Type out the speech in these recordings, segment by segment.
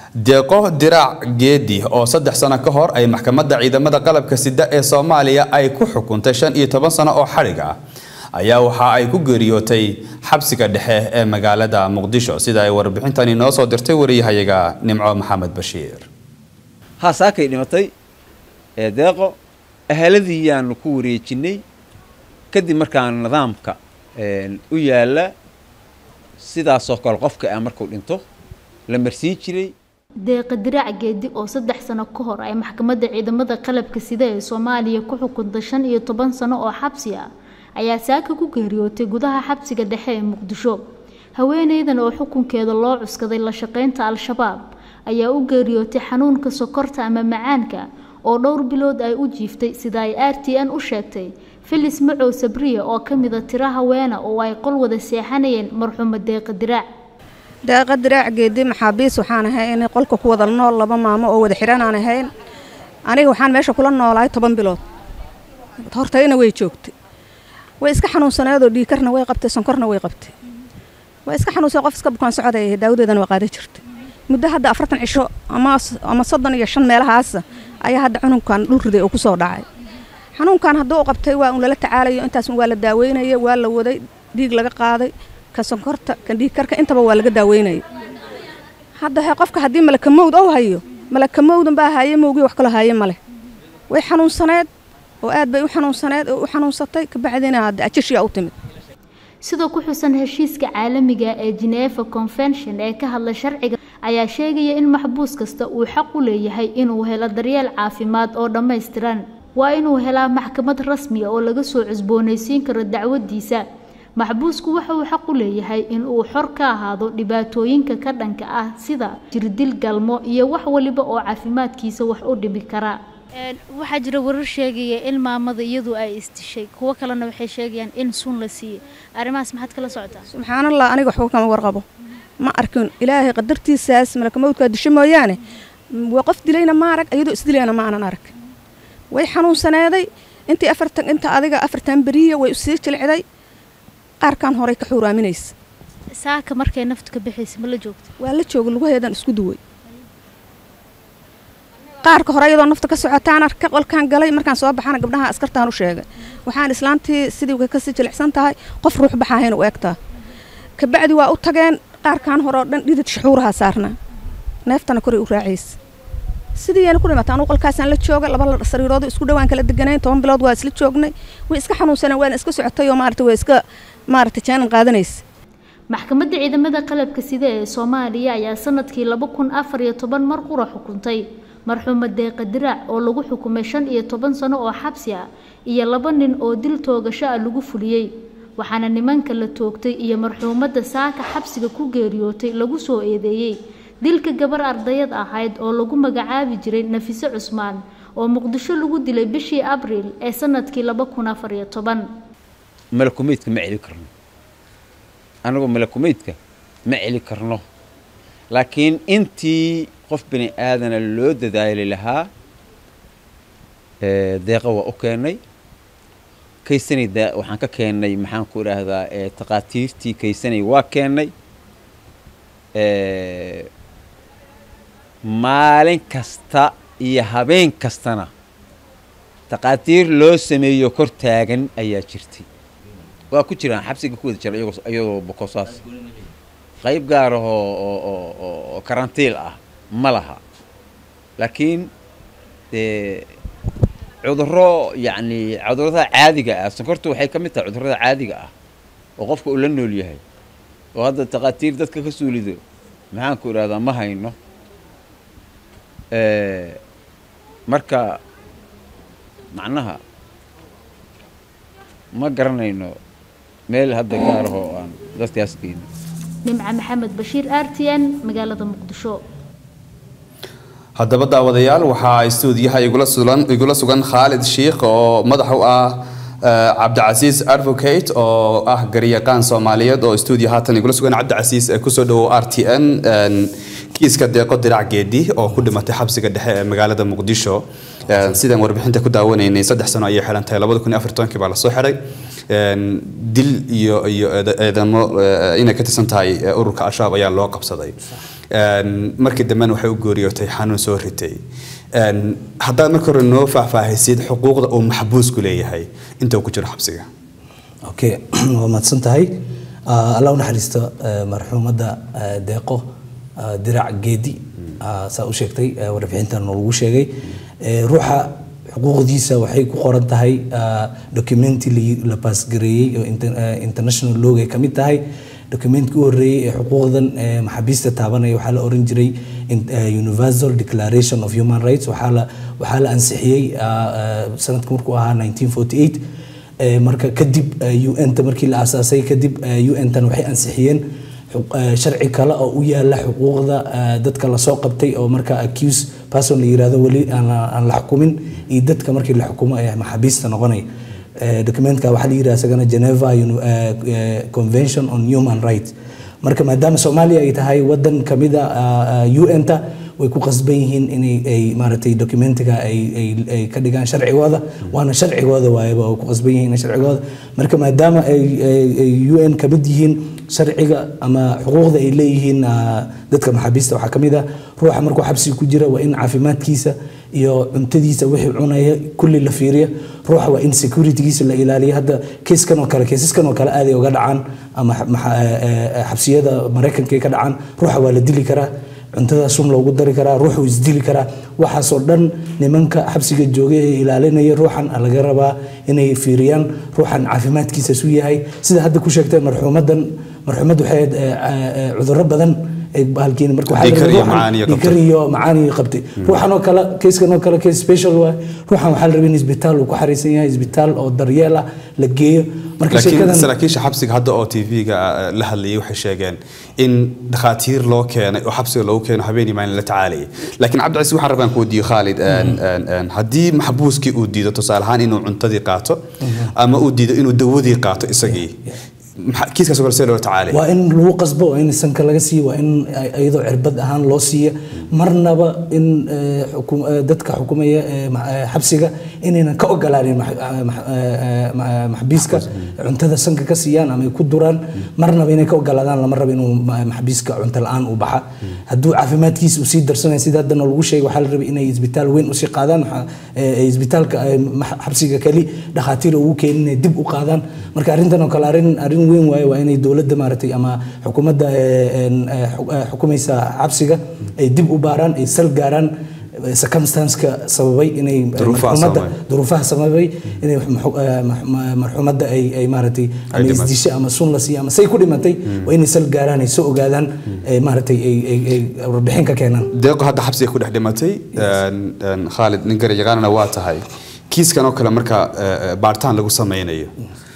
deeqo diraac geedi oo saddex sano ka hor ay maxkamadda ciidamada qalabka sida ee soomaaliya ay ku xukuntay shan iyo toban sano oo xadhig ah ayaa waxa ay ku geeriyootay xabsiga dhexe ee magaalada muqdisho sida ay warbixintani noo soo dirtay wariyahayaga nimco maxamed bashiir haasaakay dhimatay ee deeqo ahaladii yaanu ku wareejinay kadib markaan nidaamka u yaalla sidaasoo kale qofka ah markuu dhinto la marsiin jiray deeqa diraac geedi oo saddex sano ka hor ay maxkamadda ciidamada qalabka sida ee soomaaliya ku xukuntay shan iyo toban sano oo xabsi ah ayaa saaka ku geeriyootay gudaha xabsiga dhexe ee muqdisho haweeneydan oo xukunkeeda loo cuskaday la shaqeynta al-shabaab ayaa u geeriyootay xanuunka sokorta ama macaanka oo dhowr bilood ay u jiiftay sida ay r t n u sheegtay filis macow sabriya oo ka mida tiro haweena oo ay qol wada seexanayeen marxuuma deeqa diraac deeqa diraac geedi maxaabiis waxaan ahay inay qolka ku wada nool laba maamo oo wada xihan aan ahayn aniga waxaan meesha kula noolahay toban bilood hortayna way joogtay way iska xanuunsaneedoo dhiikarna way qabtay sonkorna way qabtay way iska xanuunsan qof iska bukaan socday daawadeedana waa qaadan jirtay muddo hadda afartan cisho ama soddon iyo shan meelahaasa ayaa hadda xanuunkan dhul riday oo kusoo dhacay xanuunkan hadduu qabtay waa un lala tacaalayo intaas waa la daaweynaya waa la waday dhiig laga qaaday ka sonkorta ka dhiigkarka intaba waa laga daaweynaya hadda he qofka haddii malakamowd ou hayo malakamowdan baa haaye mowgii wax kaloo haaye maleh way xanuunsaneed oo aad bay u xanuunsaneed oo u xanuunsatay kabacdina hadda ajashiyaa u timid sidoo ku xusan heshiiska caalamiga ee Geneva Convention ee ka hadla sharciga ayaa sheegaya in maxbuus kasta uu xaq u leeyahay inuu helo daryeel caafimaad oo dhammaystiran waa inuu helaa maxkamad rasmi ah oo laga soo cusboonaysiin karo dacwadiisa maxbuusku waxa uu xaq u leeyahay in uu xor ka ahaado dhibaatooyinka ka dhanka ah sida jirdil galmo iyo wax waliba oo caafimaadkiisa wax u dhimi kara waxaa jira warar sheegaya in maamada iyadu ay istishay kuwo kalena waxay sheegayaan in sun la siiyey arrimahaas maxaad kala socotaa subxaanallah aniga waxba kama warqabo ma arkin ilaahay qadartiisaas malakamowdkaa disho mooyaane waa qof dilayna ma arag iyadoo isdilayna ma aanan arag way xanuunsaneeday intii afartan inta adiga afartan beriya way usii jilcday qaarkan horey ka xuuraaminaysa saaka markay naftu ka bixaysa ma la joogta waa la jooga lugaheedan isku duway qaarka hore iyadoo nafta ka socotaan arka qolkaan galay markaan soo baxana gabdhaha askartaan u sheegay waxaan islaantii sidii kasii jilicsan tahay qof ruux baxaahayna u egtaa kabacdi waa u tageen qaarkaan hore oo dhan dhidid shaxuuraha saarnaa neeftana koray u raacaysa sidiiyana ku dhimaata anugu qolkaasaan la jooga laba sariiroodo isku dhawaan kala deganayn toban bilood waa isla joognay way iska xanuunsaneen waana iska socotay oo maarata way iska maarata jaanan qaadanaysa maxkamadda ciidamada qalabka sida ee soomaaliya ayaa sanadkii laba kun afar iyo toban mar qura xukuntay marxuuma deeqa diraac oo lagu xukumay shan iyo toban sano oo xabsi ah iyo laba nin oo dil toogasho ah lagu fuliyey waxaana nimanka la toogtay iyo marxuumadda saaka xabsiga ku geeriyootay lagu soo eedeeyey dilka gabar ardayad ahayd oo lagu magacaabi jiray nafise cusmaan oo muqdisho lagu dilay bishii abriil ee sanadkii laba kun afar iyo toban malakumeydka ma celi karno anagoo malakumeydka ma celi karno laakiin intii qof bini aadana loo dadaali lahaa deeqa waa u keennay kaysanay waxaan ka keennay maxaan ku idhaahdaa taqaatiirtii kaysanay waa keennay maalin kasta iyo habeen kastana taqaatiir loo sameeyo kor taagan ayaa jirtay waa ku jiraan xabsiga ku wada jira iyadoo bokosaas qayb gaar ah oo karantiil ah ma laha laakiin dee cudurro yacni cudurrada caadiga ah sonkortu waxay ka mid tahay cudurrada caadiga ah oo qofka uu la nool yahay oo hadda taqaatiir dadka ka suulido maxaan ku idhahdaa ma hayno marka macnaha ma garanayno meel hadda gaar ahoo aan dadkaas geyno nimca maxamed bashiir r t n magaalada muqdisho haddaba daawadayaal waxaa istuudiyaha igula sugan khaalid shiikh oo madax u ah cabdicasiis advocate oo ah garyaqaan soomaaliyeed oo istuudiya haatan igula sugan cabdicasiis kusoo dhawow r t n kiiska deeqo dirac geedi oo ku dhimatay xabsiga dhexe ee magaalada muqdisho sidaan warbixinta ku daawanaynay saddex sano ayay xiran tahay labada kun iyo afartonkii baa lasoo xiray dil iyo iyo eedamo inay ka tirsan tahay ururka al-shabaab ayaa loo qabsaday Een, markii dambena waxay u gooriyootay xanuun soo ritay Een, haddaad marka hore noo faahfaahisid xuquuqda uu maxbuusku leeyahay inta uu ku jiro xabsiga okay waa mahadsan tahay Ah, allah u naxariisto eh, marxuumadda eh, deeqo ah, dirac geedi ah, saa u sheegtay eh, warbixintan lagu sheegay Eh, ruuxa xuquuqdiisa waxay ku qoran tahay ah, documenti la- la baasgareeyey oo inter- eh, international log ay ka mid tahay documentkii u horreeyey ee xuquuqdan eh, maxaabiista taabanaya waxaa la oran jiray in- eh, universal declaration of human rights waxaa la waxaa la ansixiyey ah, ah, sanadka markuu ahaa 1948 Ee, marka kadib un-ta markii la aasaasay kadib un-tan waxay ansixiyeen xu- ee, sharci kale oo u yaala xuquuqda ee, dadka lasoo qabtay oo marka accuse person la yirahdo weli aan la- aan la xukumin iyo dadka markii la xukumo ee maxaabiista noqonaya Ee, documentka waxaa la yidhaha isagana geneva Uni- ee, ee, convention on human rights marka maadaama soomaaliya ay tahay wadan kamida un-ta way ku qasban yihiin inay ay maaragtay documentiga ay ay ay ka dhigaan sharcigooda waana sharcigooda waayaba oo ku qasban yihiin in sharcigooda marka maadaama ay ay- ay un ka mid yihiin sharciga ama xuquuqda ay leeyihiin ah, dadka maxaabiista waxaa ka mid ah ruuxa markuu xabsiga ku jira waa in caafimaadkiisa iyo cuntadiisa wixii cunaya kulli la fiiriya ruuxa waa in securitygiisa la ilaaliyo hadda keeskan oo kale keesaskan oo kale aaday uga dhacaan ama xa- maxa- eh, eh, xabsiyada maraykanka ay ka dhacaan ruuxa waa la dili karaa cuntada sun loogu dari karaa ruuxuu isdili karaa waxaasoo dhan nimanka xabsiga joogay ee ilaalinaya ruuxan laga rabaa inay fiiriyaan ruuxan caafimaadkiisa su yahay sida hadda ku sheegtay marxuumadan marxuumad waxay ahayd, eh, eh, cudurro badan ay bahalkiin marka waxaa la Dhiig kar iyo rabay ruuxan- macaaniyo dhiig kar qabtay. iyo macaani qabtay ruuxan oo kale keyskan oo kale case special waay ruuxan waxaa la rabay in isbitaal uu ku xariisan yahay isbitaal oo daryeel ah la geeyo marka laakiin sheekadan saraakiisha xabsiga hadda oo tv-ga la hadlayay waxay sheegeen in dhakhaatiir loo keenay oo xabsiga loogu keeno habeenii maalin la tacaalayay laakiin cabdicasiis waxaan rabaan ku weydiiyo khaalid een, een, een, haddii maxbuuskii uu diido tusaale ahaan inuu cuntadii qaato ama uu diido inuu dawadii qaato isagii maxaa- kiiskaas oo kale see loo tacaalay waa in lagu qasbo waa in sanka laga siiyo waa in ay- iyadoo cirbad ahaan loo siiya marnaba in eh, xukum- eh, dadka xukumaya eh, ma- eh, xabsiga inaynan ka ogolaanin max- eh, max- eh, ma- maxbiiska cuntada sanka ka siiyaan ama ay ku duraan marnaba inay ka ogolaadaan lama rabo inuu ma- maxbiiska cunto la-aan uu baxa hadduu caafimaadkiisa uu sii darsanaya sida haddana lagu sheegay waxaa la rabay inay isbitaal weyn usii qaadaan waxaa, eh, eh, isbitaalka eh, max- xabsiga kali dhakhaatiir ugu keenin inay dib u qaadaan marka arrintan oo kale arrin arrin weyn waaye waa inay dowladda maaragtay ama xukuumadda eh, en, eh, xu- eh, xukumaysa xabsiga ay dib u baaraan ay sal gaaraan eh, circumstance-ka sababay inay eh, Duruufaha marxuumadda sababay. duruufaha sababay inay maxu- eh, max- ma- marxuumadda ay ay maaragtay ama dhimatay. isdishay ama sun la siiya ama say ku dhimatay waa inay sal gaaraan ay soo ogaadaan eh, maaragtay ay ay ay warbixin ka keenaan deeqo hadda xabsiga ku dhex dhimatay een, een, khaalid nin garyaqaanana waa tahay kiiskan oo kale marka eh, eh, baaritaan lagu sameynayo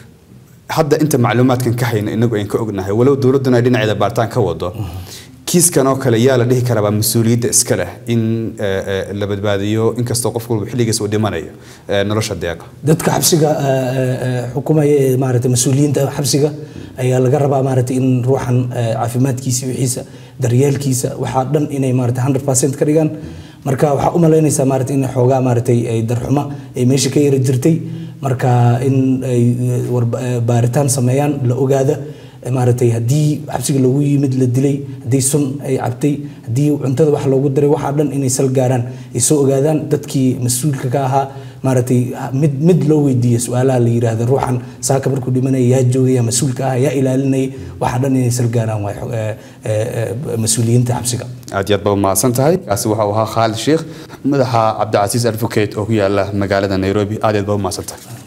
hadda inta macluumaadkan ka hayna inagu ayn ka ognahay walow dowladduna ay dhinaceeda baaritaan ka wado kiiskan oo kale yaa la dhihi karaa waa mas-uuliyadda iska leh in eh, eh, la badbaadiyo inkastoo qof walba xilligiisa uu dhimanayo eh, nolosha deeqa dadka xabsiga eh, eh, eh, xukumaya ee maaragtay mas-uuliyiinta xabsiga ayaa laga rabaa maaragtay in ruuxan eh, caafimaadkiisa wixiisa daryeelkiisa waxaa dhan inay maaragtay 100% ka dhigaan marka waxaa u malaynaysaa maaragtay in xoogaa maaragtay ay darxuma ay meesha ka yara jirtay marka in ay eh, war- eh, baaritaan sameeyaan la ogaada eh, maaragtay haddii xabsiga lagu yimid la dilay haddii sun ay cabtay haddii cuntada wax loogu daray waxaa dhan inay sal gaaraan ay soo ogaadaan dadkii mas-uulka ka ahaa maaragtay mid mid loo weydiiya su-aalaha la yiraahdo ruuxan saaka markuu dhimanaya yaa joogaya mas-uulka ah yaa ilaalinaya waxaa dhan inay sal gaaraan waay xo- eh, eh, eh, mas-uuliyiinta xabsiga aad iyo aad baa mahadsan tahay kaasi waxa uu ahaa khaalid sheekh madaxa cabdicasiis advocate oo ku yaala magaalada nairobi aad iyo aad baa u mahadsan tahay